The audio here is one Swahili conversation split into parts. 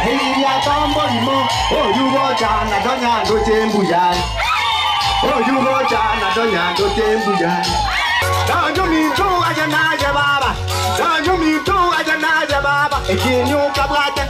ahiria tombo imo oyugo jana donyando tembuyan oyugo jana donyando tembuyan Danjo mintu aja naja baba Danjo mintu aja naja baba Ekinyu kabrate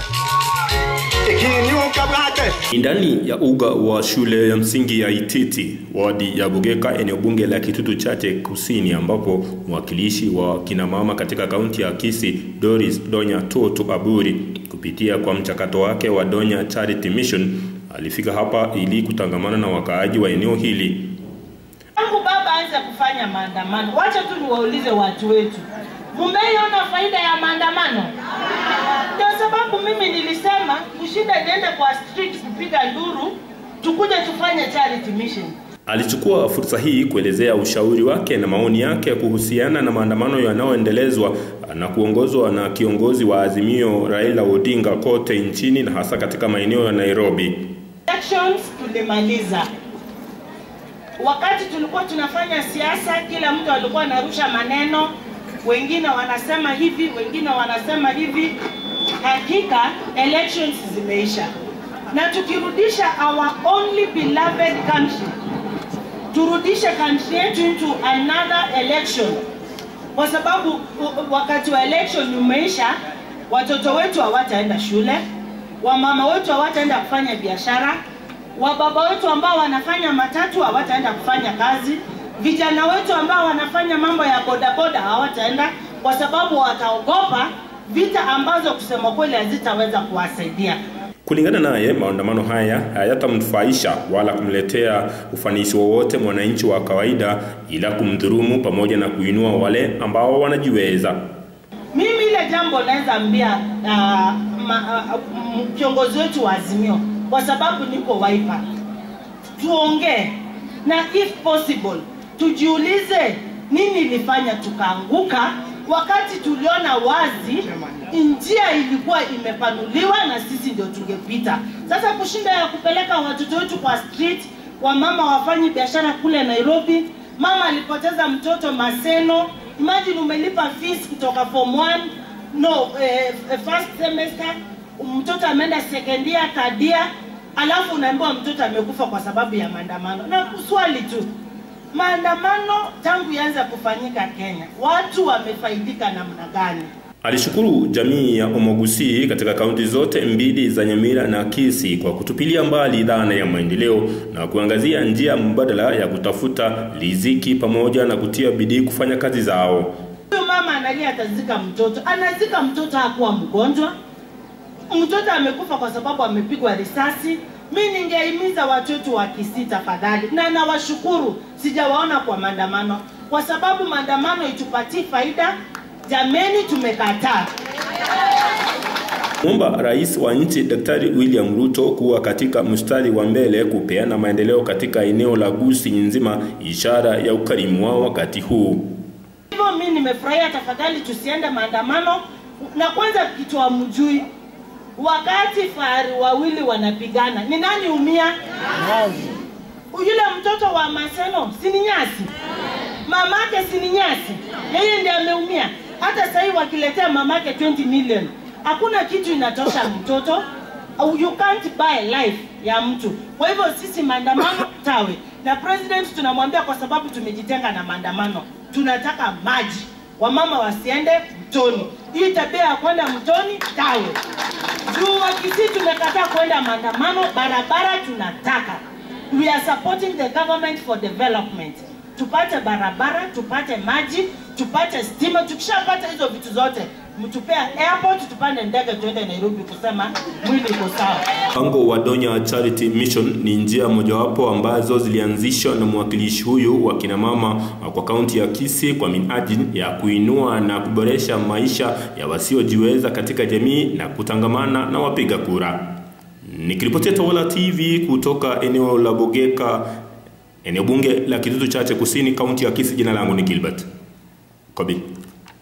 Ekinyu kabrate Ni ndani ya uga wa shule ya msingi ya Ititi, wadi ya Bugeka, eneo bunge la Kitutu Chache Kusini, ambapo mwakilishi wa kinamama katika kaunti ya Kisii Doris Donya Toto Aburi kupitia kwa mchakato wake wa Donya Charity Mission alifika hapa ili kutangamana na wakaaji wa eneo hili. Tangu baba aanze kufanya maandamano, wacha tu niwaulize watu wetu, mumeiona faida ya maandamano? Ndio sababu mimi nilisema kushinda niende kwa street kupiga nduru, tukuje tufanye charity mission. Alichukua fursa hii kuelezea ushauri wake na maoni yake kuhusiana na maandamano yanayoendelezwa na kuongozwa na kiongozi wa Azimio Raila Odinga kote nchini na hasa katika maeneo ya Nairobi. Elections tulimaliza. Wakati tulikuwa tunafanya siasa, kila mtu alikuwa anarusha maneno, wengine wanasema hivi, wengine wanasema hivi. Hakika elections zimeisha, na tukirudisha our only beloved country, turudishe country yetu into another election, kwa sababu u- wakati wa election umeisha, watoto wetu hawataenda shule, wamama wetu hawataenda kufanya biashara, wababa wetu ambao wanafanya matatu hawataenda kufanya kazi, vijana wetu ambao wanafanya mambo ya bodaboda hawataenda kwa sababu wataogopa vita ambazo kusema kweli hazitaweza kuwasaidia. Kulingana naye, maandamano haya hayatamnufaisha wala kumletea ufanisi wowote mwananchi wa kawaida, ila kumdhulumu pamoja na kuinua wale ambao wanajiweza. Mimi ile jambo naweza ambia uh, ma, uh, m- kiongozi wetu wa Azimio, kwa sababu niko Wiper, tuongee na if possible tujiulize nini ilifanya tukaanguka, wakati tuliona wazi njia ilikuwa imepanuliwa na sisi ndio tungepita. Sasa kushinda ya kupeleka watoto wetu kwa street, wamama wafanyi biashara kule Nairobi, mama alipoteza mtoto Maseno. Imagine umelipa fees kutoka form 1 no eh, eh, first semester, mtoto ameenda second year, third year, alafu unaambiwa mtoto amekufa kwa sababu ya maandamano. Na swali tu, maandamano tangu yaanza kufanyika Kenya, watu wamefaidika namna gani? Alishukuru jamii ya Omogusi katika kaunti zote mbili za Nyamira na Kisii kwa kutupilia mbali dhana ya maendeleo na kuangazia njia mbadala ya kutafuta riziki pamoja na kutia bidii kufanya kazi zao. Huyu mama analia atazika mtoto, anazika mtoto hakuwa mgonjwa, mtoto amekufa kwa sababu amepigwa risasi. Mi ningehimiza watu wetu wa Kisii tafadhali, na nawashukuru, sijawaona kwa maandamano kwa sababu maandamano itupatii faida. Jameni, tumekataa. Muomba Rais wa nchi Daktari William Ruto kuwa katika mstari wa mbele kupeana maendeleo katika eneo la Gusii nzima, ishara ya ukarimu wao wakati huu. Hivyo mi nimefurahia, tafadhali tusiende maandamano. Na kwanza kitu hamjui, wakati fahari wawili wanapigana, ni nani umia? Yule mtoto wa Maseno si ni nyasi, mamake si ni nyasi, yeye ndiye ameumia. Hata sasa hivi wakiletea mamake 20 million, hakuna kitu inatosha mtoto. Au You can't buy life ya mtu. Kwa hivyo sisi maandamano tawe, na president tunamwambia, kwa sababu tumejitenga na maandamano, tunataka maji, wamama wasiende mtoni. Hii tabia ya kwenda mtoni tawe juu wakisi tumekataa kwenda maandamano, barabara tunataka. We are supporting the government for development. Tupate barabara, tupate maji, tupate stima. Tukishapata hizo vitu zote, mtupea airport, tupande ndege tuende Nairobi kusema mwili uko sawa. Mpango wa Donya Charity Mission ni njia mojawapo ambazo zilianzishwa na mwakilishi huyu wa kina mama kwa kaunti ya Kisii kwa minajili ya kuinua na kuboresha maisha ya wasiojiweza katika jamii na kutangamana na wapiga kura. Nikiripotia Tawala TV kutoka eneo la Bogeka, eneo bunge la Kitutu Chache Kusini, kaunti ya Kisii, jina langu ni Gilbert Kobi.